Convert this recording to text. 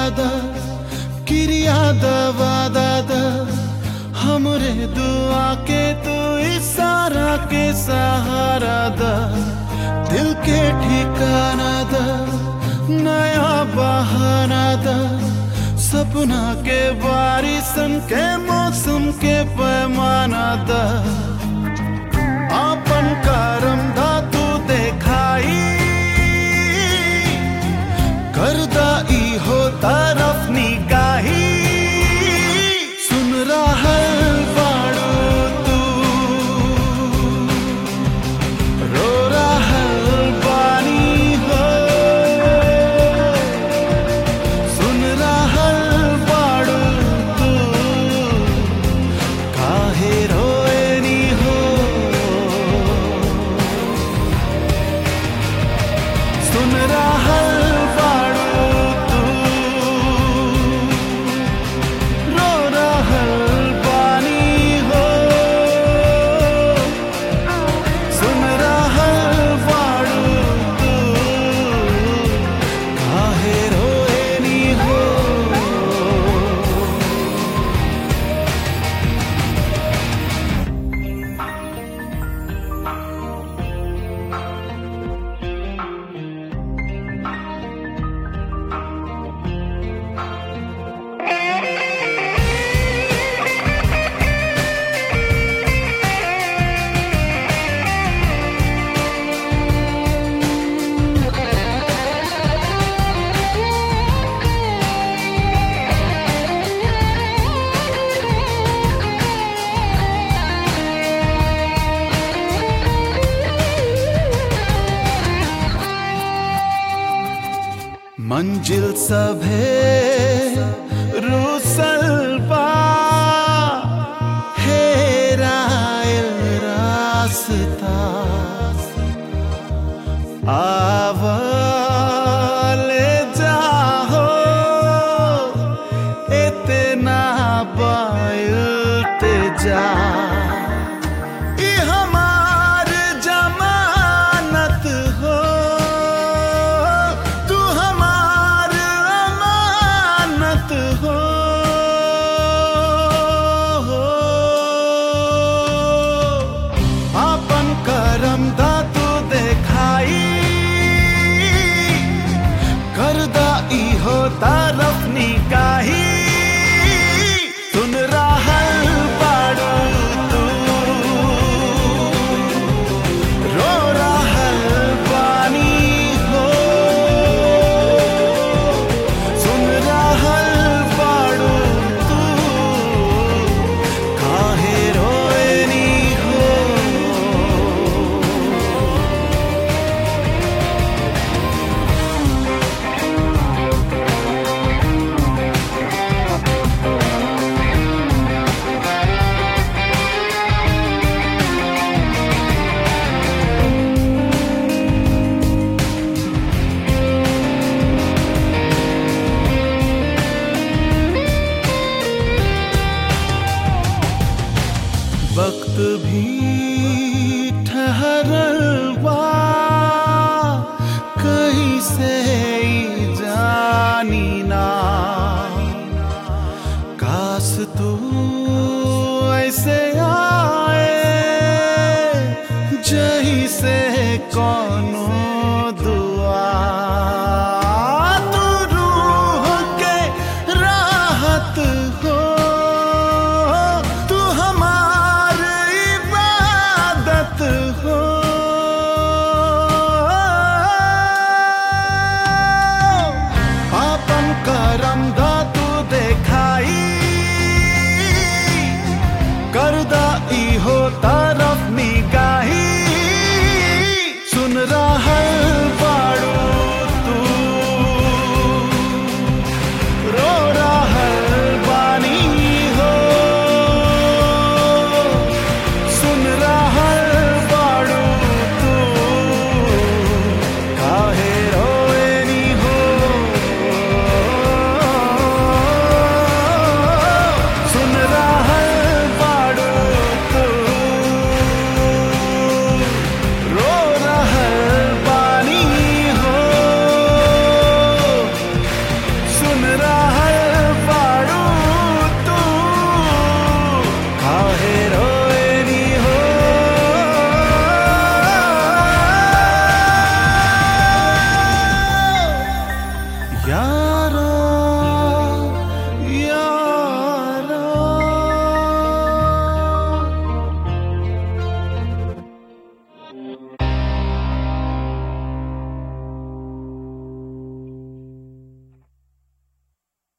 द क्रिया दवादा द हमरे दुआ के तू इशारा के सहारा द दिल के ठिकाना द नया बहाना द सपना के बारिशन के मौसम के पैमाना द आपन करम धातु देखाई करदा ई हो तरफ निगाही सुन रहल बाड़ू तू रो रहल बानी हो सुन रहल बाड़ू तू काहे रोएनी हो सुन रहल बाड़ू तू रो रहल बानी हो सुन रहल बाड़ू तू काहे रोएनी हो मंजिल सभे रूसल बा हेरायल रास्ता आवले जाहो इतना बायते जा ई हमार जमानत हो तू हमार अमानत हो आपन करम दातू देखाई करदा ई हो तरफ निकाही सुन रहल बाड़ू तू रो रहल बानी हो सुन रहल बाड़ू तू काहे रोएनी हो वक्त भी ठहरल बा कहीं से ई जानी ना काश तू ऐसे आए जही से कोनो दुआ तू रूह के राहत हो तू हमार इबादत हो आपन करम दा